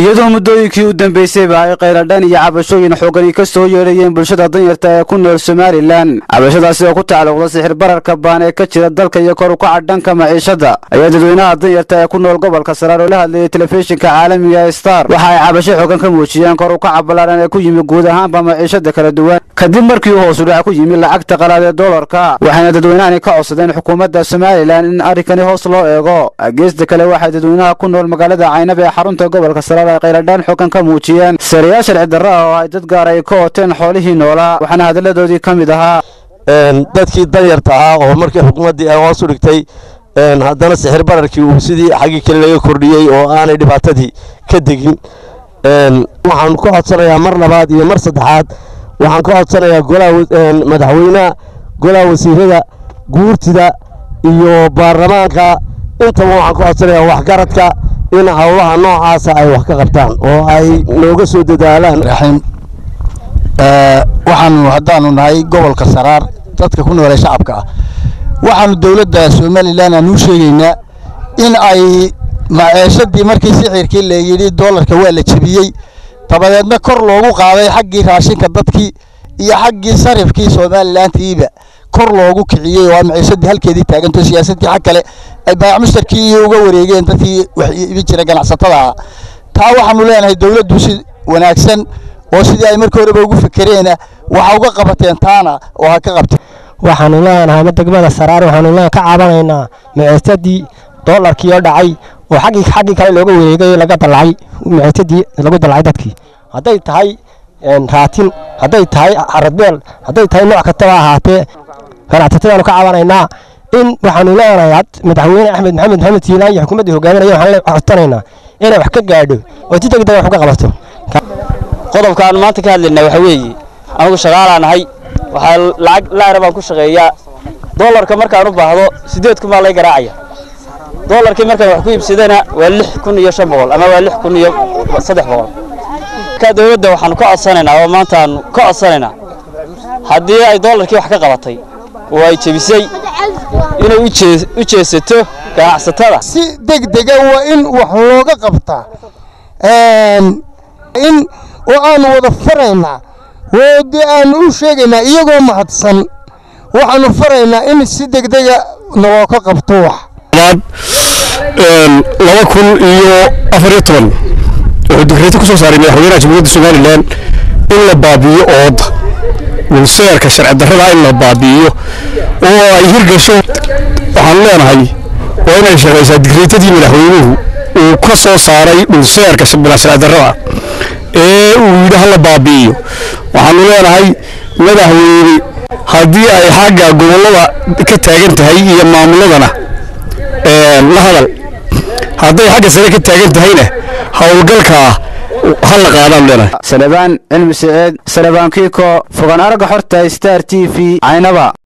iyadoo muddooyinkii u dambeysayba ay khayradhan iyo cabashooyin xoogani ka soo yeedhayeen bulshada danyarta ee ku nool somalilan cabashadaasi oo ku tacalluqda sixir bararka baan ee ka jira dalka iyo kor u kaca dhanka maciishada ayaa dadweynaha danyarta ee ku nool gobolka saraar oo la hadlayay telefishinka caalamiga star waxa ay cabasho xoogan ka muujiyeen kor u kaca ballaaran ee ku yimi guud ahaanba maciishada kala duwan kadib markii uu hoosu dhac ku yimi lacagta qalaad ee doolarka waxayna dadweynahani ka codsadeen xukuumadda somalilan in arrinkani hoos loo eego geesta kale waxay dadweynaha ku nool magaalada caynab ee xarunta gobolka saraar ay khayradhaan xoogan ka muujiyeen sariyaal sharci darro ah oo ay dad gaar ay ka oteen xoolihii noolaa waxaana hadalladoodii ka mid ahaa dadkii danyarta ahaa oo markii xukuumaddii ay hoos u dhigtay haddana sixir bararkii uu sidii xaggii kale laga kordhiyey oo aanay dhibaatadii ka degin waxaan ku codsanayaa mar labaad iyo mar saddexaad waxaan ka codsanayaa golaha madaxweynaha golaha wasiirada guurtida iyo baarlamaanka intaba waxaan ka codsanayaa waxgaradka in howlaha noocaasa ay wax ka qabtaan oo ay nooga soo dadaalaan waxaanu haddaanu nahay gobolka saraar dadka ku noolee shacabka ah waxaanu dowladda somalilan aan u sheegaynaa in ay maceeshadii markii sixirkii la yidhi doolarka waa la jebiyey dabadeedna kor loogu qaaday xaggii raashinka dadkii iyo xaggii sarifkii somalilantiiba kor loogu kiciyey oo maciishadii halkeedii taaganto siyaasadii xag kale ay baayac mushtarkii uga wareegeen dadkii wax iibin jira ganacsatada ahaa taa waxaanu leenahay dowladdu si wanaagsan oo sidii ay markii horeba ugu fekereena waxa uga qabateen taana oo ha ka qabteen waxaanu leenahay degmada saraar waxaanu leen ka caabanaynaa maciisadii doolarkii oo dhacay oo xaggii xaggii kale looga wareegay laga dalacay maciisadii lagu dalacay dadkii hadday tahay raatin hadday tahay caradbeel hadday tahay nooc kastaba ahaatee ganacsatadaanu ka caabanaynaa in waxaanu leenahay madaxweyne axmed maxamed maxamed siilaan iyo xukuumaddii hogaaminaya waxaan codsanaynaa inay wax ka gaadho oo si degdeg wax uga qabato qodobkaan maanta ka hadlaynaa waxa weeye anigu shaqaalaa nahay waxaa lacag laara baan ku shaqeeyaa doolarka markaan u baahdo siddeed kun baa lay garaacaya doolarkii markaan wax ku iibsadana waa lix kun iyo shan boqol ama waa lix kun iyo saddex boqol markaa dowladda waxaanu ka codsanaynaa oo maantaanu ka codsanaynaa haddii ay doolarkii wax ka qabatay oo ay jebisay inay u jeesato ganacsatada si degdega waa in wax looga qabtaa in oo aanu wada faraynaa oo dee aanu u sheegaynaa iyagoo mahadsan waxaanu faraynaa in si degdega naloo ka qabto wax laba kun iyo afar iyo toban wuxuu digreeto ku soo saaray madaxweynaha jamhuuriyadda somalilan in la baabi'iyo ooda wilseerka sharci darrada in la baabi'iyo oo ay hirgasho waxaan leenahay waa inay shaqaysaa digreetadii madaxweynuhu uu ka soo saaray dhulseerka sharci darrada ee uu yidhi hala baabi'iyo waxaanu leenahay madaxweyne haddii ay xagga gobollada ka taagan tahay iyo maamuladana la hadal hadday xagga sare ka taagan tahayna howlgalkaa ha la qaadaan leenahay salebaan cilmi saciid salebaan kiiko fogaan aragga xorta star t v caynaba